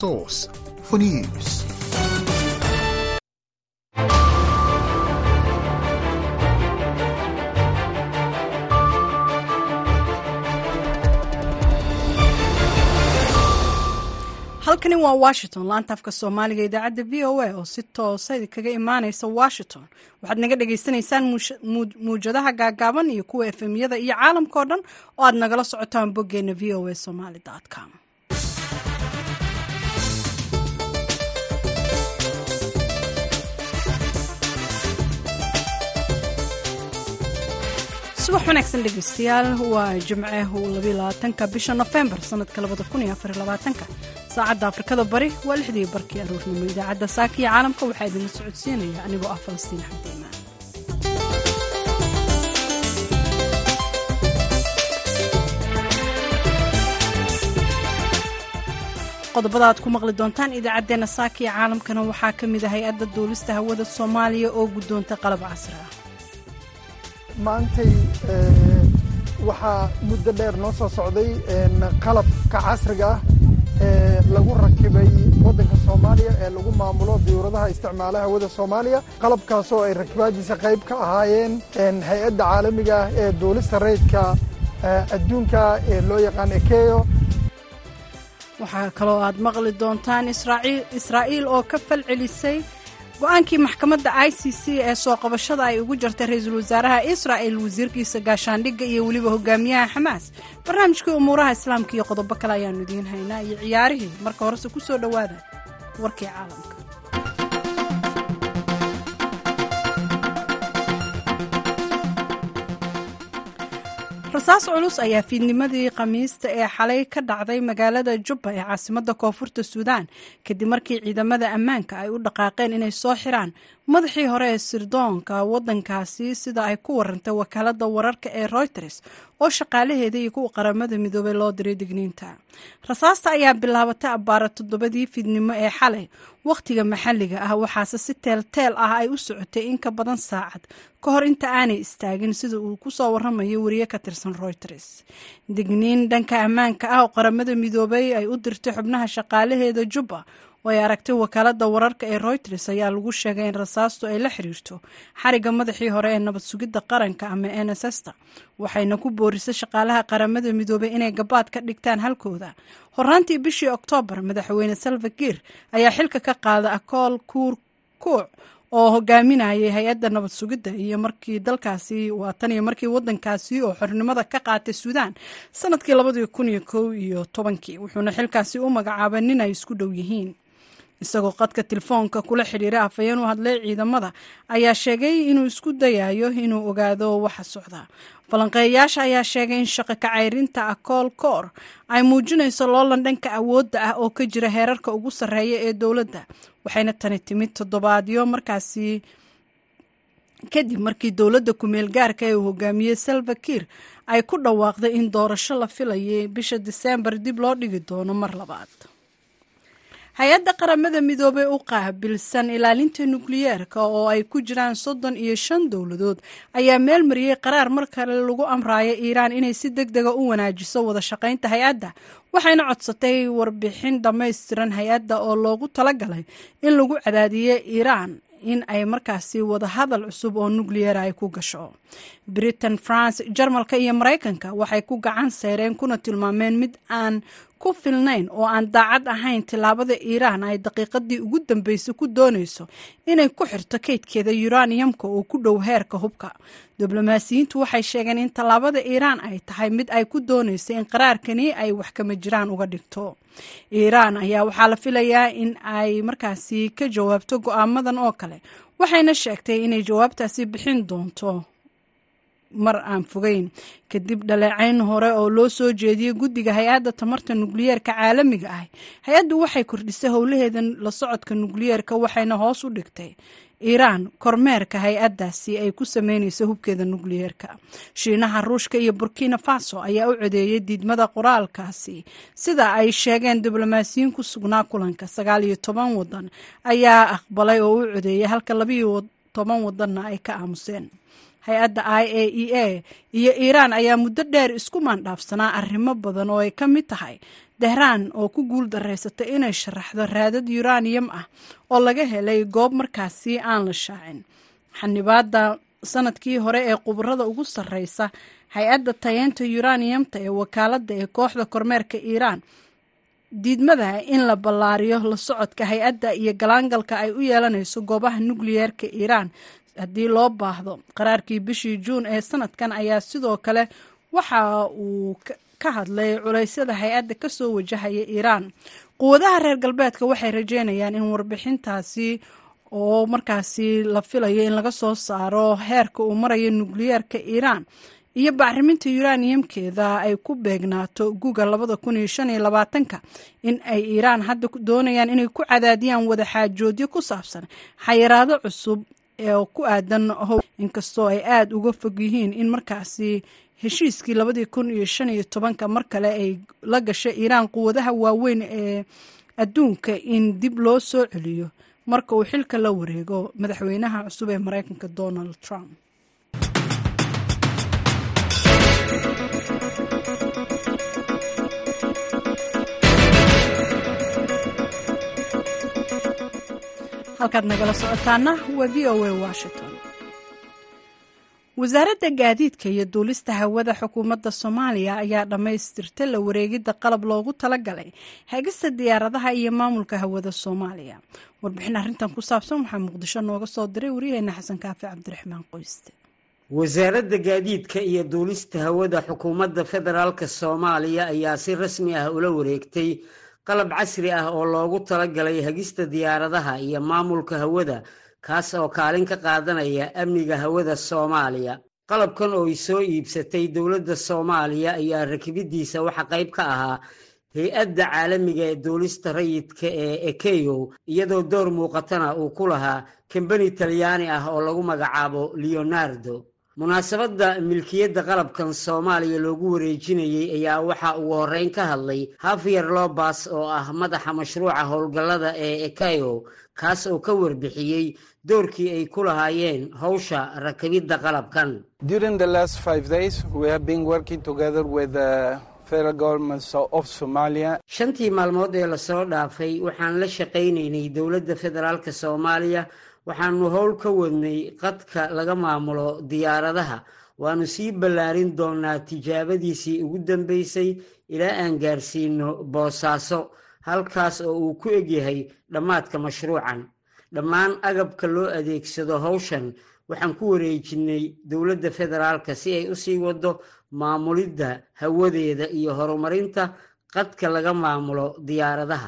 Source for news. halkani waa washington laanta afka soomaaliga idaacadda v o a oo si toosa idinkaga imaaneysa washington waxaad naga dhagaysanaysaan muwjadaha gaagaaban iyo kuwa efemyada iyo caalamka oo dhan oo aad nagala socotaan boggeena v o a somaly com subax wanaagsan dhegeystayaal waa jimce labaatanka bisha nofembar sanadka labada kun iyo afar labaatanka saacadda afrikada bari waa lixdii barkii aroornimo idaacadda saaka iyo caalamka waxaa idinla socodsiinaya anigoo ah falastiin xabdiimaan qodobada aad ku maqli doontaan idaacaddeenna saaka iyo caalamkana waxaa ka mid ah hay-adda duulista hawada soomaaliya oo guddoonta qalab casri ah maantay waxaa muddo dheer noo soo socday qalabka casriga ah ee lagu rakibay waddanka soomaaliya ee lagu maamulo diyuuradaha isticmaala hawada soomaaliya qalabkaasoo ay rakibaadiisa qayb ka ahaayeen hay-adda caalamiga ah ee duulista rayidka adduunka ee loo yaqaan ekeyo waxaa kaloo aad maqli doontaan israa'iil oo ka falcelisay go-aankii maxkamadda i c c ee soo qabashada ay ugu jartay ra-iisul wasaaraha israa'el wasiirkiisa gaashaandhigga iyo weliba hogaamiyaha xamaas barnaamijkii umuuraha islaamka iyo qodobo kale ayaannu idiin haynaa iyo ciyaarihii marka horese ku soo dhowaada warkii caalamka rasaas culus ayaa fiidnimadii khamiista ee xalay ka dhacday magaalada jubba ee caasimadda koonfurta suudaan kadib markii ciidamada ammaanka ay u dhaqaaqeen inay soo xiraan madaxii hore ee sirdoonka waddankaasi sida ay ku warantay wakaaladda wararka ee reuters oo shaqaalaheeda iyo kuwa qaramada midoobay loo diray digniinta rasaasta ayaa bilaabatay abbaara toddobadii fiidnimo ee xalay wakhtiga maxalliga ah waxaase si teelteel ah ay u socotay in ka badan saacad ka hor inta aanay istaagin sida uu ku soo warramayo wariye ka tirsan reuters digniin dhanka ammaanka ah oo qaramada midoobay ay u dirtay xubnaha shaqaalaheeda jubba oo ay aragtay wakaaladda wararka ee reuters ayaa lagu sheegay in rasaastu ay la xiriirto xariga madaxii hore ee nabad sugidda qaranka ama n s sta waxayna ku boorisay shaqaalaha qaramada midoobay inay gabaad ka dhigtaan halkooda horaantii bishii oktoobar madaxweyne salva kiir ayaa xilka ka qaada akool kuur kuuc oo hogaaminayay hay-adda nabad sugidda iyo markii dalkaasi waa tan iyo markii waddankaasi oo xornimada ka qaatay suudaan sanadkii labadii kun iyo kow iyo tobankii wuxuuna xilkaasi u magacaabay nin ay isku dhow yihiin isagoo qadka telefoonka kula xidhiiray afhayeen u hadlay ciidamada ayaa sheegay inuu isku dayayo inuu ogaado waxa socda falanqeeyayaasha ayaa sheegay in shaqo kacayrinta akool koor ay muujinayso loolan dhanka awoodda ah oo ka jira heerarka ugu sarreeya ee dowladda waxayna tani timid toddobaadyo markaasi kadib markii dowladda kumeel gaarka ee uu hogaamiyey salva kiir ay ku dhawaaqday in doorasho la filayay bisha diseembar dib loo dhigi doono mar labaad hay-adda qaramada midoobey u qaabilsan ilaalinta nukliyeerka oo ay ku jiraan soddon iyo shan dowladood ayaa meel mariyey qaraar mar kale lagu amraaya iiraan inay si deg dega u wanaajiso wada shaqaynta hay-adda waxayna codsatay warbixin dhammaystiran hay-adda oo loogu talagalay in lagu cadaadiyo iiraan in ay markaasi wadahadal cusub oo nukliyeera ay ku gasho britain france jarmalka iyo maraykanka waxay ku gacan seyreen kuna tilmaameen mid aan ku filnayn oo aan daacad ahayn tillaabada iiraan ay daqiiqadii ugu dambeysay ku doonayso inay ku xirto kaydkeeda yuraniyamka oo ku dhow heerka hubka diblomaasiyiintu waxay sheegeen in tallaabada iiraan ay tahay mid ay ku doonayso in qaraarkani ay wax kama jiraan uga dhigto iiraan ayaa waxaa la filayaa in ay markaasi ka jawaabto go-aamadan oo kale waxayna sheegtay inay jawaabtaasi bixin doonto mar aan fogeyn kadib dhaleecayn hore oo loo soo jeediyey guddiga hay-adda tamarta nukliyeerka caalamiga ah hay-addu waxay kordhisay howlaheeda la socodka nukliyeerka waxayna hoos u dhigtay iiraan kormeerka hay-addaasi ay ku sameynayso hubkeeda nukliyeerka shiinaha ruushka iyo burkina faso ayaa u codeeyey diidmada qoraalkaasi sida ay sheegeen diblomaasiyiin ku sugnaa kulanka sagaal iyo toban wadan ayaa aqbalay oo u codeeyay halka labiiyo toban wadanna ay ka aamuseen hay-adda i a e a iyo iiraan ayaa muddo dheer isku maandhaafsanaa arrimo badan oo ay ka mid tahay tehraan oo ku guul daraysatay inay sharaxdo raadad yuraniyam ah oo laga helay goob markaasi aan la shaacin xanibaada sanadkii hore ee khubarada ugu sarreysa hay-adda tayeenta yuraniyamta ee wakaaladda ee kooxda kormeerka iiraan diidmada in la ballaariyo la socodka hay-adda iyo galaangalka ay u yeelanayso goobaha nukliyeerka iiraan haddii loo baahdo qaraarkii bishii juun ee sanadkan ayaa sidoo kale waxa uu ka hadlay culeysyada hay-adda kasoo wajahaya iiraan quwadaha reer galbeedka waxay rajeynayaan in warbixintaasi oo markaasi la filayo in laga soo saaro heerka uu marayo nukliyeerka iiraan iyo bacriminta yuraniyamkeeda ay ku beegnaato guga labada kun iyo shan iyo labaatanka in ay iiraan hadda doonayaan inay ku cadaadiyaan wadaxaajoodyo ku saabsan xayiraado cusub oo ku aadan how inkastoo ay aada uga fog yihiin in markaasi heshiiskii labadii kun iyo shan iyo tobanka mar kale ay la gashay iiraan quwadaha waaweyn ee adduunka in dib loo soo celiyo marka uu xilka la wareego madaxweynaha cusub ee mareykanka donald trump halkaad nagala socotaana waa v o a washington wasaaradda gaadiidka iyo duulista hawada xukuumadda soomaaliya ayaa dhammaystirta la wareegidda qalab loogu talagalay hagista diyaaradaha iyo maamulka hawada soomaaliya warbixin arrintan ku saabsan waxaa muqdisho nooga soo diray waryaheena xasan kaafi cabdiraxmaan qoyste wasaaradda gaadiidka iyo duulista hawada xukuumadda federaalk soomaaliya ayaa si rasmi ah ula wareegtay qalab casri ah oo loogu talagalay hagista diyaaradaha iyo maamulka hawada kaas oo kaalin ka qaadanaya amniga hawada soomaaliya qalabkan oo ay soo iibsatay dowladda soomaaliya ayaa rakibiddiisa waxa qayb ka ahaa hay-adda caalamiga ee duulista rayidka ee ekeyo iyadoo door muuqatana uu ku lahaa kambani talyaani ah oo lagu magacaabo leonardo munaasabadda milkiyadda qalabkan soomaaliya loogu wareejinayey ayaa waxaa ugu horreyn ka hadlay hafyer lobas oo ah madaxa mashruuca howlgallada ee ekayo kaas oo ka warbixiyey doorkii ay ku lahaayeen howsha rakibidda qalabkan shantii maalmood ee lasoo dhaafay waxaan la shaqaynaynay dowladda federaalk soomaaliya waxaanu howl ka wadnay qadka laga maamulo diyaaradaha waannu sii ballaarin doonaa tijaabadiisii ugu dambaysay ilaa aan gaarsiino boosaaso halkaas oo uu ku egyahay dhammaadka mashruucan dhammaan agabka loo adeegsado howshan waxaan ku wareejinnay dowladda federaalka si ay u sii waddo maamulidda hawadeeda iyo horumarinta qadka laga maamulo diyaaradaha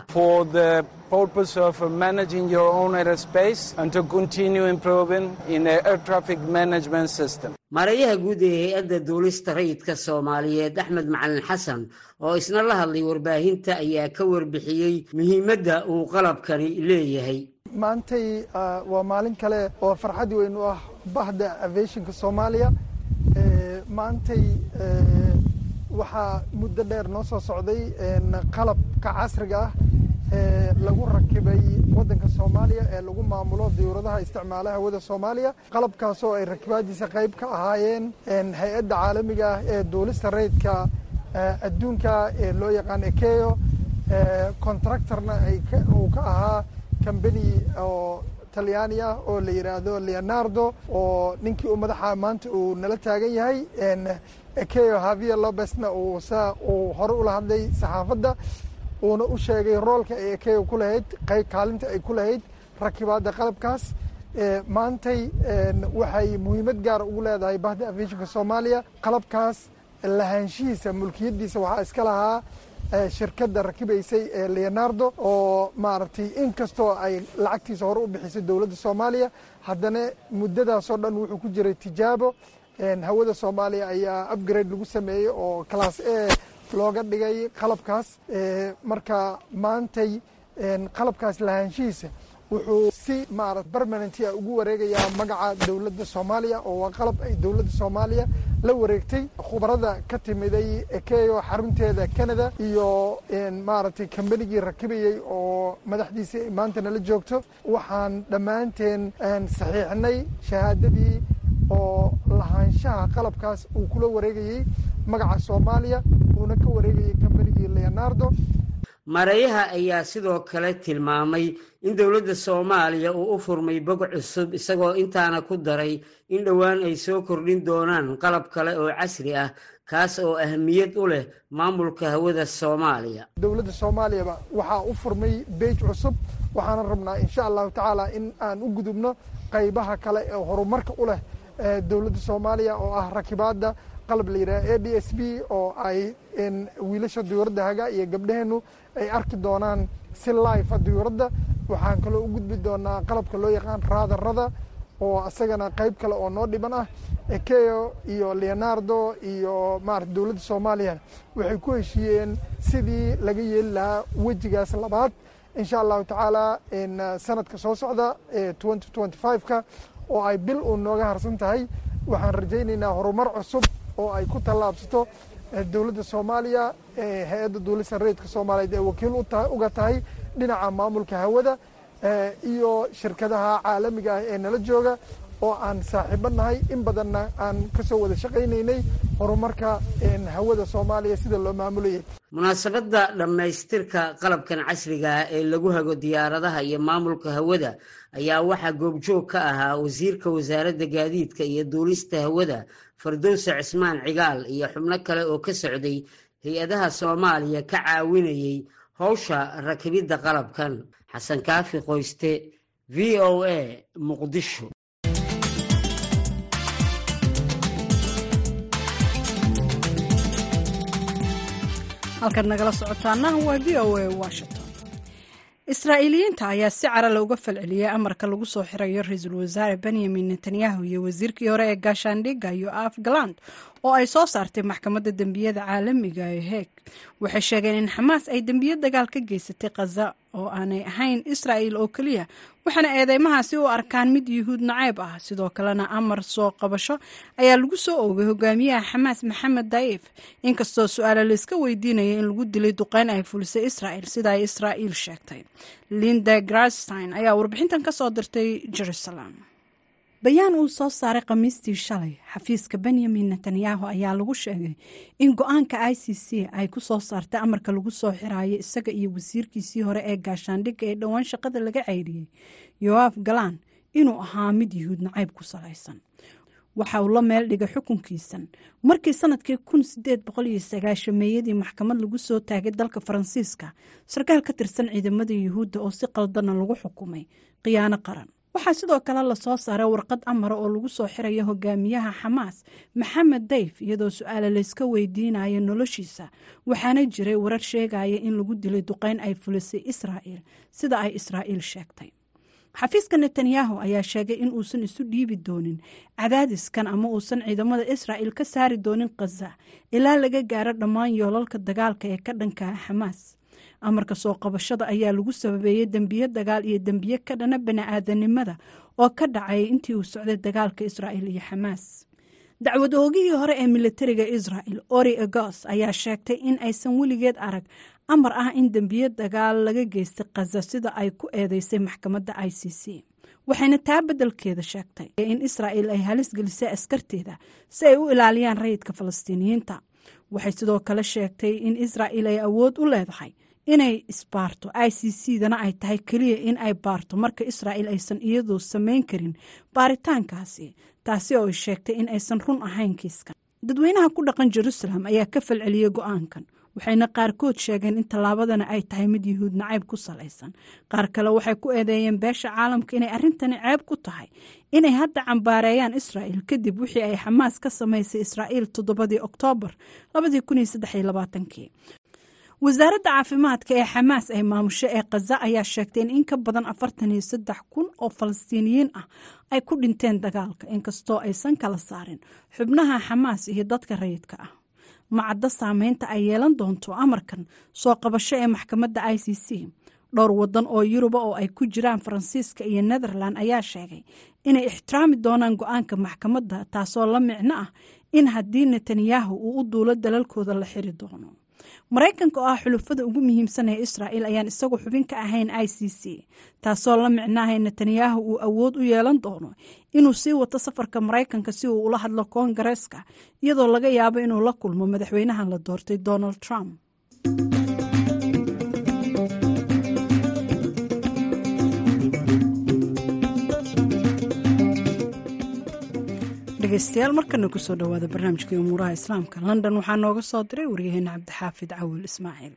maareeyaha guud ee hay-adda duulista rayidka soomaaliyeed axmed macalin xasan oo isna la hadlay warbaahinta ayaa ka warbixiyey muhiimadda uu qalabkani leeyahay maantay waa maalin kale oo farxad weyn u ah bahda aviationka soomaaliya maantay waxaa muddo dheer noo soo socday qalabka casriga ah ee lagu rakibay waddanka soomaaliya ee lagu maamulo diyuuradaha isticmaala hawada soomaaliya qalabkaasoo ay rakibaadiisa qayb ka ahaayeen hay-adda caalamiga ah ee duulista rayidka adduunka ee loo yaqaan ekeyo contractorna uu ka ahaa combany oo talyaani ah oo la yidhaahdo leonardo oo ninkii u madaxa maanta uu nala taagan yahay ekeyo havier lobesna uu saa uu hore ula hadlay saxaafadda uuna u sheegay roolka ay ekeyo ku lahayd qayb kaalinta ay ku lahayd rakibaadda qalabkaas maantay waxay muhiimad gaara ugu leedahay bahda aviationka soomaaliya qalabkaas lahaanshihiisa mulkiyaddiisa waxaa iska lahaa shirkadda rakibaysay ee leonardo oo maaragtay inkastoo ay lacagtiisa hore u bixisay dowladda soomaaliya haddana muddadaasoo dhan wuxuu ku jiray tijaabo hawada soomaaliya ayaa upgrade lagu sameeyey oo class a looga dhigay qalabkaas marka maantay qalabkaas lahaanshihiisa wuxuu si maarata permanentia ugu wareegayaa magaca dowladda soomaaliya oo waa qalab ay dowladda soomaaliya la wareegtay khubarada ka timiday ekeyo xarunteeda canada iyo maaragtay kambanigii rakibayey oo madaxdiisii maanta nala joogto waxaan dhammaanteen saxiixnay shahaadadii oo lahaanshaha qalabkaas uu kula wareegayey magaca soomaaliya uuna ka wareegayey kambanigii leonardo maareeyaha ayaa sidoo kale tilmaamay in dowladda soomaaliya uu u furmay bog cusub isagoo intaana ku daray in dhowaan ay soo kordhin doonaan qalab kale oo casri ah kaas oo ahmiyad u leh maamulka hawada soomaaliya dowladda soomaaliyaba waxaa u furmay beej cusub waxaana rabnaa insha allahu tacaala in aan u gudubno qaybaha kale ee horumarka u leh dowladda soomaaliya oo ah rakibaadda qalab la yidhaha a d s b oo ay wiilasha diyuuradda haga iyo gabdhaheennu ay arki doonaan si life diyuuradda waxaan kaloo u gudbi doonaa qalabka loo yaqaan raadarada oo isagana qayb kale oo noo dhiban ah ekeo iyo leonardo iyo maarata dowladda soomaaliya waxay ku heshiiyeen sidii laga yeeli lahaa wejigaas labaad insha allahu tacaala sanadka soo socda twenty twenty five-ka oo ay bil uun nooga harsan tahay waxaan rajaynaynaa horumar cusub oo ay ku tallaabsato dowladda soomaaliya hay-adda duulista rayidka soomaaliyeed ee wakiil uga tahay dhinaca maamulka hawada iyo shirkadaha caalamiga ah ee nala jooga oo aan saaxiibo nahay in badanna aan ka soo wada shaqaynaynay horumarka hawada soomaaliya sida loo maamulayay munaasabadda dhammaystirka qalabkan casriga ah ee lagu hago diyaaradaha iyo maamulka hawada ayaa waxaa goobjoog ka ahaa wasiirka wasaaradda gaadiidka iyo duulista hawada fardowse cismaan cigaal iyo xubno kale oo ka socday hay-adaha soomaaliya ka caawinayay howsha rakibidda qalabkan xasan kaafi qoyste v o a muqdisho halkaad nagala socotaana waa v o a washington israa'iiliyiinta ayaa si carale uga falceliyey amarka lagu soo xirayo ra-iisul wasaare benyamin netanyahu iyo wasiirkii hore ee gaashaandhigga yoaf galand oo ay soo saartay maxkamadda dembiyada caalamiga ee heeg waxay sheegeen in xamaas ay dembiyo dagaal ka geysatay khaza oo aanay ahayn israa'il oo keliya waxaana eedeymahaasi u arkaan mid yuhuud nacayb ah sidoo kalena amar soo qabasho ayaa lagu soo oogay hogaamiyaha xamaas maxamed daif inkastoo su-aale layska weydiinaya in lagu dilay duqeyn ay fulisay israa'il sida ay israa'iil sheegtay linda grastein ayaa warbixintan ka soo dirtay jerusalem bayaan uu soo saaray khamiistii shalay xafiiska benyamin netanyahu ayaa lagu sheegay in go-aanka i c c ay ku soo saartay amarka lagu soo xiraayo isaga iyo wasiirkiisii hore ee gaashaandhigga ee dhowaan shaqada laga ceyriyey yoaf galaan inuu ahaa mid yuhuud nacayb ku salaysan waxa uu la meel dhigay xukunkiisan markii sanadkii kun sideed boqol iyo sagaashameeyadii maxkamad lagu soo taagay dalka faransiiska sarkaal ka tirsan ciidamada yuhuudda oo si qaldana lagu xukumay khiyaano qaran waxaa sidoo kale lasoo saaray warqad amara oo lagu soo xirayo hogaamiyaha xamaas maxamed dayf iyadoo su-aale layska weydiinayo noloshiisa waxaana jiray warar sheegaya in lagu dilay duqeyn ay fulisay israa'il sida ay israa'iil sheegtay xafiiska netanyahu ayaa sheegay in uusan isu dhiibi doonin cadaadiskan ama uusan ciidamada israa'il ka saari doonin khaza ilaa laga gaaro dhammaan yoolalka dagaalka ee ka dhankaa xamaas amarka soo qabashada ayaa lagu sababeeyey dembiyo dagaal iyo dembiye ka dhana bani-aadanimada oo ka dhacay intii uu socday dagaalka israa'il iyo xamaas dacwad oogihii hore ee militariga israa'il ori egos ayaa sheegtay in aysan weligeed arag amar ah in dembiye dagaal laga geystay khaza sida ay ku eedeysay maxkamadda i c c waxayna taa beddelkeeda sheegtay in israa'il ay halis gelisay askarteeda si ay u ilaaliyaan rayidka falastiiniyiinta waxay sidoo kale sheegtay in israa'il ay awood u leedahay inay isbaarto i c c dana ay tahay keliya in ay baarto marka israa'il aysan iyadu samayn karin baaritaankaasi taasi oo ay sheegtay in aysan run ahayn kiiskan dadweynaha ku dhaqan jerusalem ayaa ka falceliyey go-aankan waxayna qaarkood sheegeen in tallaabadana ay tahay mid yuhuud nacayb ku salaysan qaar kale waxay ku eedeeyeen beesha caalamka inay arrintani ceeb ku tahay inay hadda cambaareeyaan israa'il kadib wixii ay xamaas ka samaysay israa'iil toddobadii oktoobar wasaaradda caafimaadka ee xamaas ay maamusho ee khaza ayaa sheegtay in in ka badan afartan iyo saddex kun oo falastiiniyiin ah ay ku dhinteen dagaalka inkastoo aysan kala saarin xubnaha xamaas iyo dadka rayidka ah macaddo saameynta ay yeelan doonto amarkan soo qabasho ee maxkamadda i c c dhowr wadan oo yuruba oo ay ku jiraan faransiiska iyo netherland ayaa sheegay inay ixtiraami doonaan go-aanka maxkamadda taasoo la micno ah in haddii netanyahu uu u duulo dalalkooda la xiri doono maraykanka oo ah xulufada ugu muhiimsan ee israa'il ayaan isagu xubin ka ahayn i c c taasoo la micnaahay netanyahu uu awood u yeelan doono inuu sii wato safarka maraykanka si uu ula hadlo koongareeska iyadoo laga yaabo inuu la kulmo madaxweynahan la doortay donald trump dhegeystayaal markana kusoo dhowaada barnaamijkii umuuraha islaamka london waxaa nooga soo diray waryaheena cabdixaafid cawil ismaaciil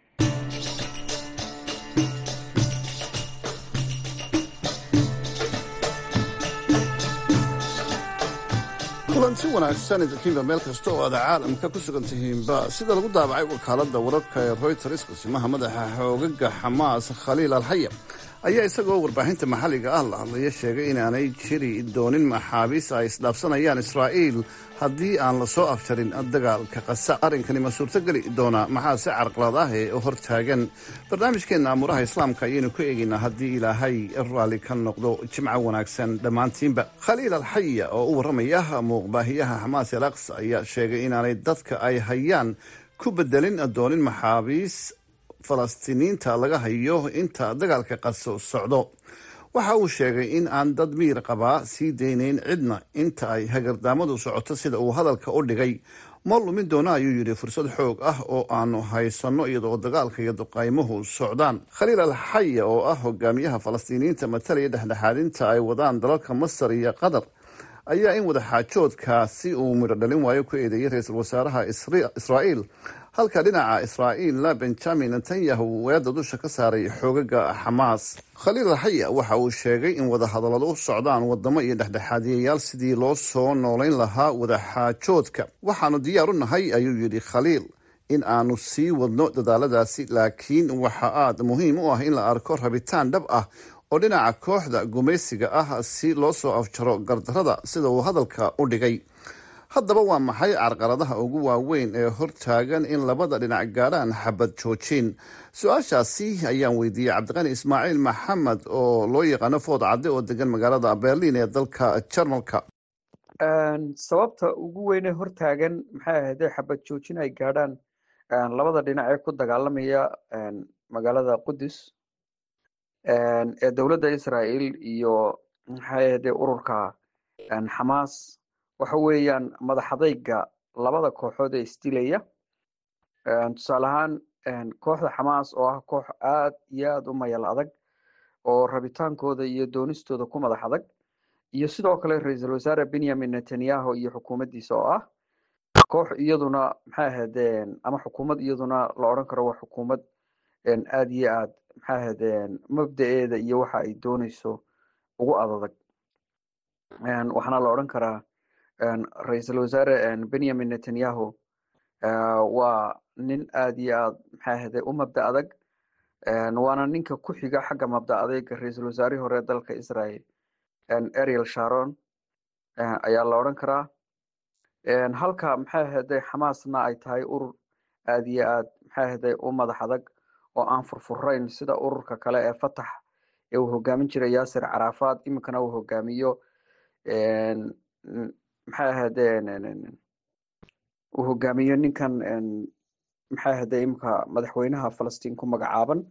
kulanti wanaagsan idinkiinba meel kasta oo aad caalamka ku sugan tihiinba sida lagu daabacay wakaaladda wararka ee royters kusimaha madaxa xoogaga xamaas khaliil alxaya ayaa isagoo warbaahinta maxalliga ah la hadlaya sheegay inaanay jiri doonin maxaabiis ay isdhaafsanayaan israa'iil haddii aan la soo afjarin dagaalka qasa arrinkani ma suurtogeli doonaa maxaase carqalad ah ee hortaagan barnaamijkeenna amuuraha islaamka ayaynu ku eegaynaa haddii ilaahay raalli ka noqdo jimco wanaagsan dhammaantiinba khaliil alxaya oo u warramaya muuqbaahiyaha xamaas el aqsa ayaa sheegay inaanay dadka ay hayaan ku bedelin doonin maxaabiis falastiiniinta laga hayo inta dagaalka qaso socdo waxa uu sheegay in aan dad miir qabaa sii daynayn cidna inta ay hagardaamadu socoto sida uu hadalka u dhigay ma lumin doona ayuu yidhi fursad xoog ah oo aanu haysanno iyadoo dagaalka iyo duqaymuhu socdaan khaliil alxaya oo ah hogaamiyaha falastiiniyiinta matalaya dhexdhexaadinta ay wadaan dalalka masar iyo qatar ayaa in wadaxaajoodkaasi uu midho dhalin waayo ku eedeeyay ra-iisul wasaaraha israa'iil halka dhinaca israa'iilna benjamin netanyahu weedda dusha ka saaray xoogaga xamaas khaliil alxaya waxa uu sheegay in wadahadalladu u socdaan wadamo iyo dhexdhexaadiyayaal sidii loo soo noolayn lahaa wadaxaajoodka waxaanu diyaar u nahay ayuu yidhi khaliil in aanu sii wadno dadaaladaasi laakiin waxa aad muhiim u ah in la arko rabitaan dhab ah oo dhinaca kooxda gumaysiga ah si loo soo afjaro gardarada sida uu hadalka u dhigay haddaba waa maxay carqaladaha ugu waaweyn ee hortaagan in labada dhinac gaadhaan xabad joojin su-aashaasi ayaan weydiiyey cabdiqani ismaaciil maxamed oo loo yaqaano food cadde oo degan magaalada berlin ee dalka jarmalka sababta ugu weyne hortaagan maxay ahayde xabad joojin ay gaadhaan labada dhinac ee ku dagaalamaya magaalada qudus ee dowladda israael iyo maxay ahayde ururka xamaas waxa weeyaan madaxadayga labada kooxood ee isdilaya tusaale ahaan kooxda xamaas oo ah koox aad iyo aad u mayal adag oo rabitaankooda iyo doonistooda ku madax adag iyo sidoo kale ra-iisul wasaare benyamin netanyahu iyo xukuumaddiisa oo ah koox iyaduna maxay ahaydeen ama xukuumad iyaduna la odhan karo waa xukuumad aad iyo aad maxay ahaydeen mabda-eeda iyo waxa ay dooneyso ugu adadag waxaana la odhan karaa ra-iisul wasaare benyamin netanyahu waa nin aad iyo aad maxay ahayde u mabda adag waana ninka ku xiga xagga mabda adeyga ra-iisul wasaarihii hore dalka israel ariel sharon ayaa la odhan karaa halka maxay ahayde xamaasna ay tahay urur aad iyo aad maxay ahayde u madax adag oo aan furfurayn sida ururka kale ee fatax ee uu hogaamin jiray yaasir carafaad iminkana uu hogaamiyo maxay ahayde uu hogaamiyo ninkan maxay ahayde iminka madaxweynaha falastiin ku magacaaban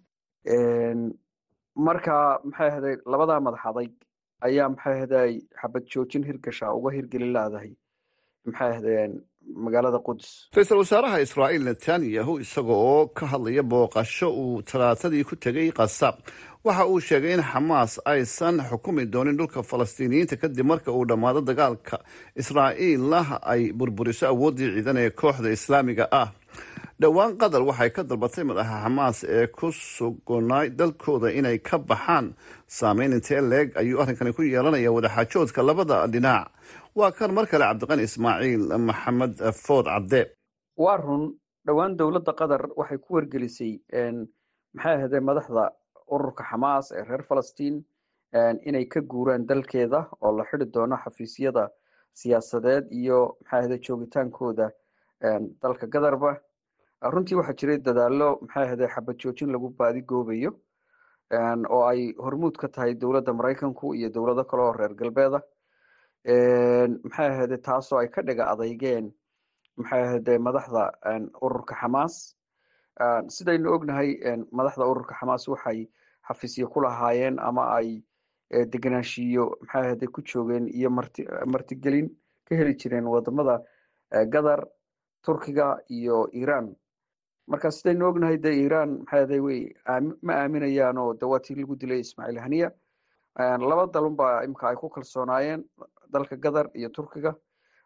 marka maxay ahayde labadaa madax adayg ayaa maxay ahayde xabad joojin hirgasha uga hirgeli laadahay maxay ahaydeen magaalada qudus ra-iisul wasaaraha israa'iil netanyahu isaga oo ka hadlaya booqasho uu talaatadii ku tegay qasab waxa uu sheegay in xamaas aysan xukumi doonin dhulka falastiiniyiinta kadib marka uu dhammaado dagaalka israa'iilna ay burburiso awooddii ciidan ee kooxda islaamiga ah dhowaan qatar waxay ka dalbatay madaxa xamaas ee ku sugnay dalkooda inay ka baxaan saameyn intee leeg ayuu arrinkani ku yeelanaya wadaxaajoodka labada dhinac waa kan mar kale cabdiqani ismaaciil maxamed food cadde waa run dhowaan dowladda qatar waxay ku wargelisay maxay ahayde madaxda ururka xamaas ee reer falastiin inay ka guuraan dalkeeda oo la xidi doono xafiisyada siyaasadeed iyo maxay ahayde joogitaankooda dalka qatarba runtii waxaa jiray dadaalo maxay ahayde xabad joojin lagu baadi goobayo oo ay hormuud ka tahay dowladda maraykanku iyo dowlado kale oo reer galbeeda maxay ahayde taasoo ay ka dhiga adeygeen maxay ahayde madaxda ururka xamaas sidaynu ognahay madaxda ururka xamaas waxay xafiisyo ku lahaayeen ama ay degenaanshiyo maxay ahayde ku joogeen iyo marti martigelin ka heli jireen wadamada qatar turkiga iyo iran marka sidaynu ognahay de iran maxay ahayde way ma aaminayaan oo de waa tii lagu dilay ismaaciil haniya laba dalun baa imika ay ku kalsoonaayeen dalka qatar iyo turkiga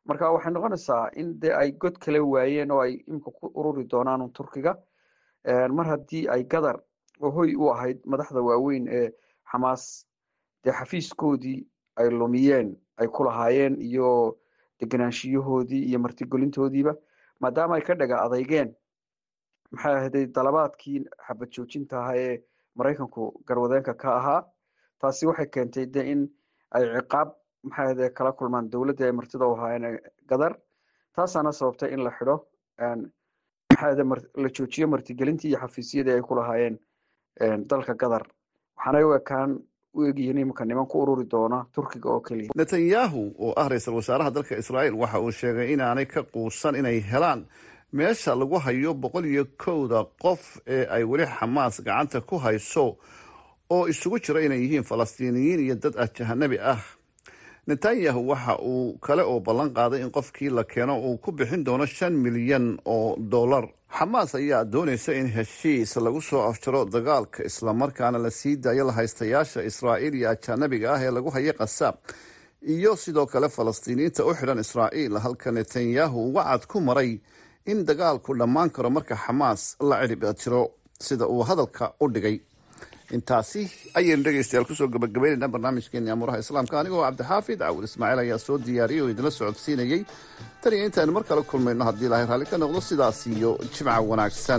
marka waxay noqonaysaa in dee ay god kale waayeen oo ay imika ku ururi doonaan turkiga mar haddii ay gadar oo hoy u ahayd madaxda waaweyn ee xamaas dee xafiiskoodii ay lumiyeen ay ku lahaayeen iyo deganaanshiyahoodii iyo martigelintoodiiba maadaama ay ka dhaga adeygeen maxay ahday dalabaadkii xabad joojinta ahaa ee maraykanku garwadeenka ka ahaa taasi waxay keentay de in ay ciqaab maxay ahday kala kulmaan dowladdii ay martida u ahaayeen gadar taasaana sababtay in la xidho maxay ahday la joojiyo martigelintii iyo xafiisyadii ay ku lahaayeen dalka gadar waxaanay u ekaan u egyihiin iminka niman ku ururi doona turkiga oo keliya netanyahu oo ah ra-iisul wasaaraha dalka israa'iil waxa uu sheegay inaanay ka quusan inay helaan meesha lagu hayo boqol iyo kowda qof ee ay weli xamaas gacanta ku hayso oo isugu jira inay yihiin falastiiniyiin iyo dad ah jahanabi ah netanyahu waxa uu kale oo ballan qaaday in qofkii la keeno uu ku bixin doono shan milyan oo dollar xamaas ayaa doonaysa in heshiis lagu soo afjaro dagaalka islamarkaana la sii daayo lahaystayaasha israa'iil iyo ajanabiga ah ee lagu hayo qasaab iyo sidoo kale falastiiniyiinta u xidhan israa'iil halka netanyahu wacad ku maray in dagaalku dhammaan karo marka xamaas la cirib jiro sida uu hadalka u dhigay intaasi ayaynu dhegeystayaal kusoo gabagabaynaynaa barnaamijkeeni amuuraha islaamka anigoo cabdixaafid cawil ismaaciil ayaa soo diyaariyay oo idinla socodsiinayey tan iyo intaaynu mar kale kulmayno haddii ilaahay raalli ka noqdo sidaas iyo jimca wanaagsan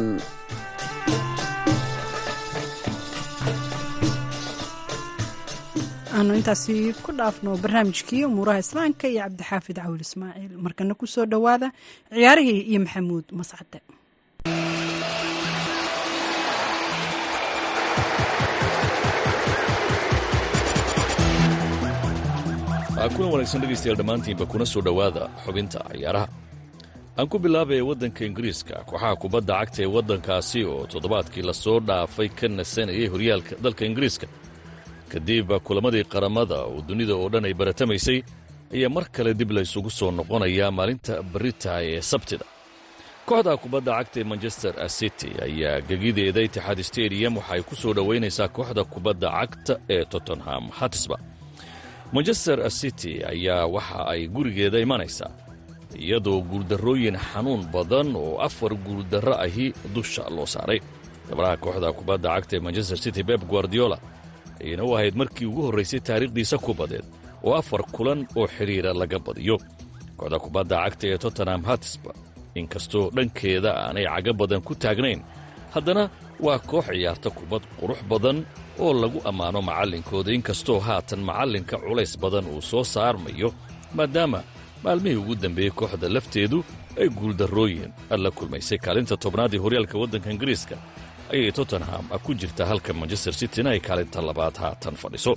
aanu intaasi ku dhaafno barnaamijkii umuuraha islaamka iyo cabdixaafid cawil ismaaciil markana ku soo dhowaada ciyaarihii iyo maxamuud mascade kuna wanaagsan dhegaystayaal dhammaantiinba kuna soo dhowaada xubinta ciyaaraha aan ku bilaabaya waddanka ingiriiska kooxaha kubadda cagta ee waddankaasi oo toddobaadkii lasoo dhaafay ka nasanayay horyaalka dalka ingiriiska kadib kulamadii qaramada oo dunida oo dhan ay baratamaysay ayaa mar kale dib laysugu soo noqonayaa maalinta barita ee sabtida kooxda kubadda cagta ee manchester city ayaa gegideeda itixaad stadium waxa ay ku soo dhowaynaysaa kooxda kubadda cagta ee tottenham hatisba manchester city ayaa waxa ay gurigeeda imanaysaa iyadoo guuldarrooyin xanuun badan oo afar guuldarro ahi dusha loo saaray gabaraha kooxda kubadda cagta ee manchester city beb guardiola ayayna u ahayd markii ugu horraysay taariikhdiisa kubadeed oo afar kulan oo xidhiira laga badiyo kooxda kubadda cagta ee tottenham hatisba inkastoo dhankeeda aanay caga badan ku taagnayn haddana waa koox ciyaarta kubad qurux badan oo lagu ammaano macallinkooda inkastoo haatan macallinka culays badan uu soo saarmayo maadaama maalmihii ugu dambeeyey kooxda lafteedu ay guuldarrooyin la kulmaysay kaalinta tobnaad ee horyaalka waddanka ingiriiska ayay tottenham ku jirtaa halka manchester cityna ay kaalinta labaad haatan fadhiso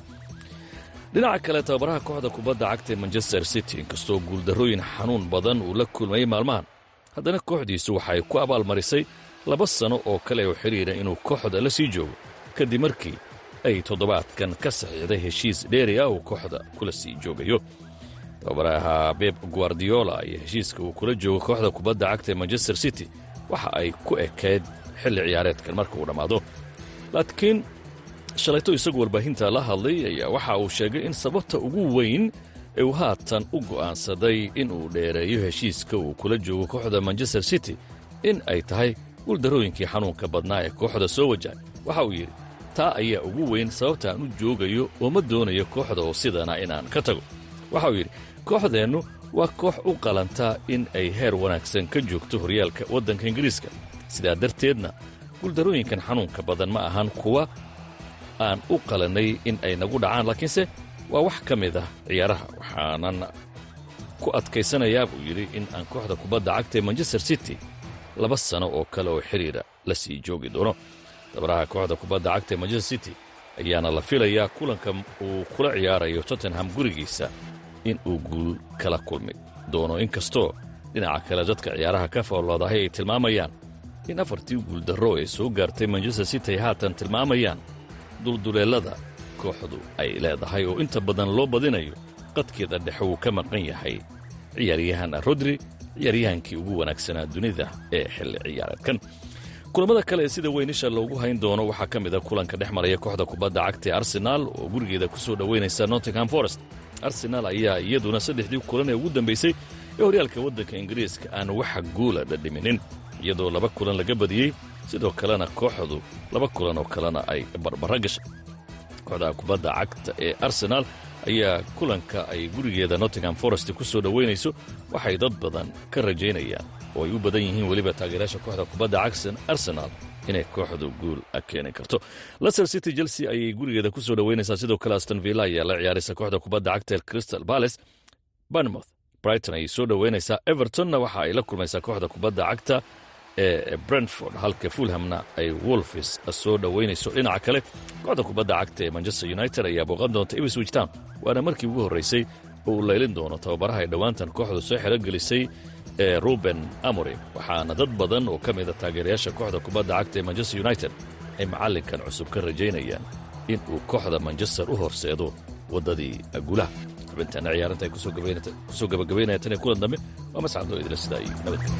dhinaca kale tababaraha kooxda kubadda cagta ee manchester city inkastoo guuldarrooyin xanuun badan uu la kulmayey maalmahan haddana kooxdiisu waxay ku abaalmarisay laba sano oo kale oo xidhiira inuu kooxda la sii joogo kadib markii ay toddobaadkan ka saxiixday heshiis dheeri ah uu kooxda kula sii joogayo tababaraha beb guardiola iyo heshiiska uu kula joogo kooxda kubadda cagta ee manchester city waxa ay ku ekayd xilli ciyaareedkan marka uu dhammaado laakiin shalayto isagu warbaahinta la hadlay ayaa waxa uu sheegay in sababta ugu weyn ee uu haatan u go'aansaday in uu dheereeyo heshiiska uu kula joogo kooxda manchester city in ay tahay guuldarrooyinkii xanuunka badnaa ee kooxda soo wajahay waxa uu yidhi taa ayaa ugu weyn sababta aan u joogayo oo ma doonayo kooxda oo sidana inaan ka tago waxa uu yidhi kooxdeennu waa koox u qalantaa in ay heer wanaagsan ka joogto horyaalka waddanka ingiriiska sidaa darteedna guuldarrooyinkan xanuunka badan ma ahan kuwa aan u qalannay in ay nagu dhacaan laakiinse waa wax ka mid ah ciyaaraha waxaanan ku adkaysanayaa buu yidhi in aan kooxda kubadda cagta ee manchester city laba sano oo kale oo xidhiira la sii joogi doono dabaraha kooxda kubadda cagta ee manchester city ayaana la filayaa kulanka uu kula ciyaarayo tottenham gurigiisa in uu guul kala kulmi doono inkastoo dhinaca kale dadka ciyaaraha ka fooloodahay ay tilmaamayaan in afartii guuldarro ee soo gaartay manchester city ay haatan tilmaamayaan dulduleellada kooxdu ay leedahay oo inta badan loo badinayo qadkeeda dhexe wuu ka maqan yahay ciyaaryahan rodri ciyaaryahankii ugu wanaagsanaa dunida ee xilli ciyaareedkan kulammada kale ee sida weynisha loogu hayn doono waxaa ka mid a kulanka dhex maraya kooxda kubadda cagta ee arsenaal oo gurigeeda ku soo dhowaynaysa nottingham forest arsenaal ayaa iyaduna saddexdii kulan ee ugu dambaysay ee horyaalka waddanka ingiriiska aan waxa guula dhadhiminin iyadoo laba kulan laga badiyey sidoo kalena kooxdu laba kulan oo kalena ay barbara gashay kooxda kubadda cagta ee arsenaal ayaa kulanka ay gurigeeda nottingham forest ku soo dhowaynayso waxay dad badan ka rajaynayaan oo ay u badan yihiin weliba taageerayaasha kooxda kubadda cagsan arsenaal inay kooxdu guul keeni karto leicester city chelsea ayay gurigeeda ku soo dhowaynaysaa sidoo kale aston villa ayaa la ciyaaraysa kooxda kubadda cagta ee crystal palace barnmouth brighton ayay soo dhowaynaysaa evertonna waxa ay la kulmaysaa kooxda kubadda cagta ee brentford halka fulhamna ay wolfis soo dhowaynayso dhinaca kale kooxda kubadda cagta ee manchester united ayaa booqan doonta ipswich town waana markii ugu horraysay oo uu laylin doono tababaraha ay dhowaantan kooxdu soo xerogelisay ee ruben amorim waxaana dad badan oo ka mida taageerayaasha kooxda kubadda cagta ee manchester united ay macallinkan cusub ka rajaynayaan in uu kooxda manchester u horseedo waddadii guulaha xubintaana ciyaarinta ay kusoo gabagabaynaya tan iyo kulan dambe waa mascadoo idila sidaa iyo nabadgelya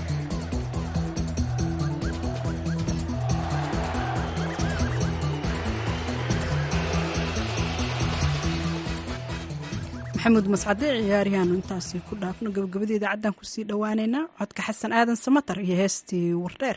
maxamuud mascade ciyaaryahaanu intaasi ku dhaafno gabagabada idaacaddan kusii dhowaaneynaa codka xasan aadan samatar iyo heestii wardheer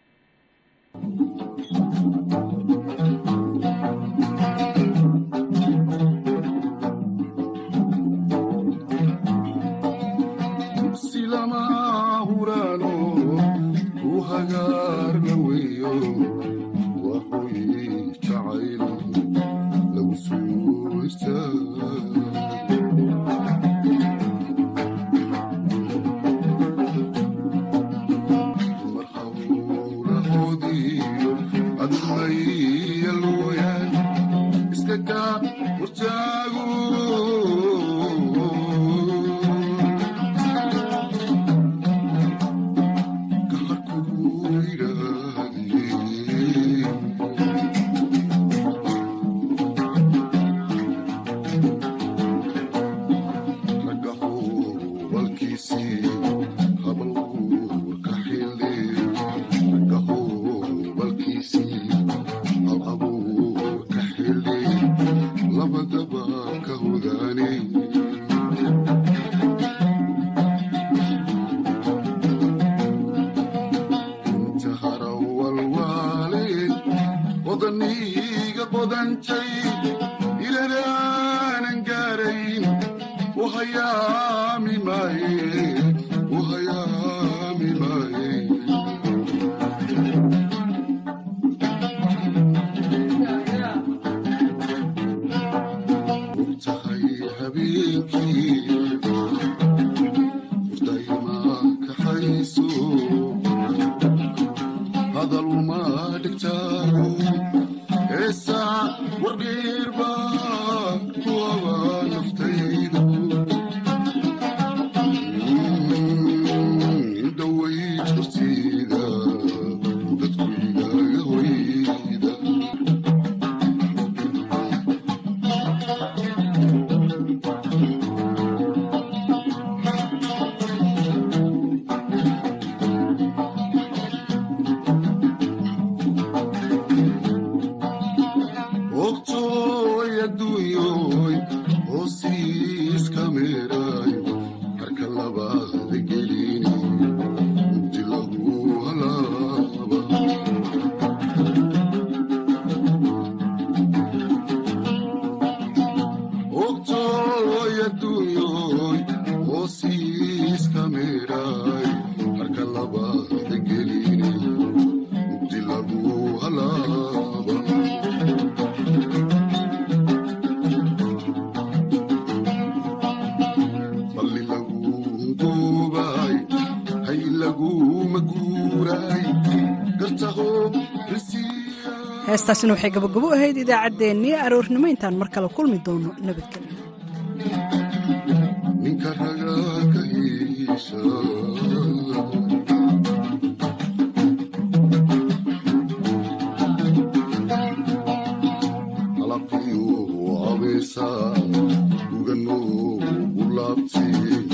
heestaasina waxay gabagabo ahayd idaacaddeenii aroornimo intaan mar kale kulmi doono nabadgelyo ninka ragaa ka hiisha alaqiyu abeesa uganoo u laabtay